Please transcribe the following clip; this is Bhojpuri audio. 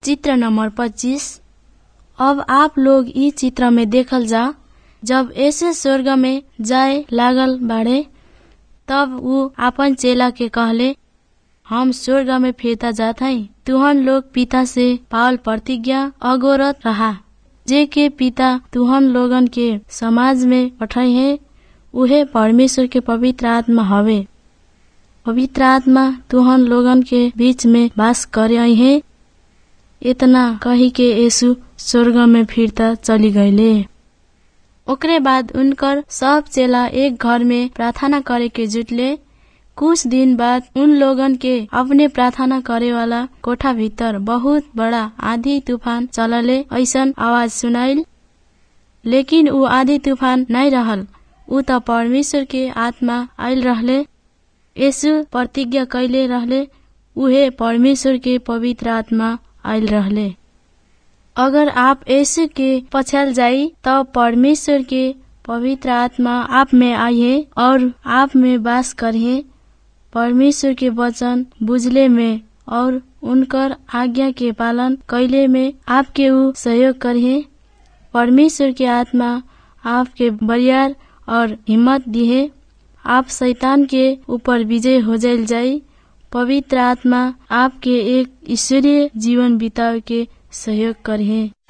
चित्र नंबर पच्चीस अब आप लोग इ चित्र में देखल जा जब ऐसे स्वर्ग में जाए लागल बाड़े तब ऊ आपन चेला के कहले हम स्वर्ग में फिरता जात हई तुहन लोग पिता से पावल प्रतिज्ञा अगोरत रहा जे के पिता तुहन लोगन के समाज में पठाई है उहे परमेश्वर के पवित्र आत्मा हवे पवित्र आत्मा तुहन लोगन के बीच में वास करे है इतना कही के यीशु स्वर्ग में फिरता चली गईले ओकरे बाद उनकर सब चेला एक घर में प्रार्थना करे के जुटले कुछ दिन बाद उन लोगन के अपने प्रार्थना करे वाला कोठा भीतर बहुत बड़ा आधी तूफान चलले ऐसन आवाज सुनाइल लेकिन ऊ आधी तूफान नहीं रहल ऊ त परमेश्वर के आत्मा आयल रहले यीशु प्रतिज्ञा कैले रहले उहे परमेश्वर के पवित्र आत्मा आयल रहले अगर आप यीशु के पछाल जाई तब परमेश्वर के पवित्र आत्मा आप में आइए और आप में वास करिए परमेश्वर के वचन बुझले में और उनकर आज्ञा के पालन कैले में आपके ऊ सहयोग करिए परमेश्वर के आत्मा आपके बरियार और हिम्मत दिए आप शैतान के ऊपर विजय हो जाइल जाई पवित्र आत्मा आपके एक ईश्वरीय जीवन बितावे के सहयोग करिए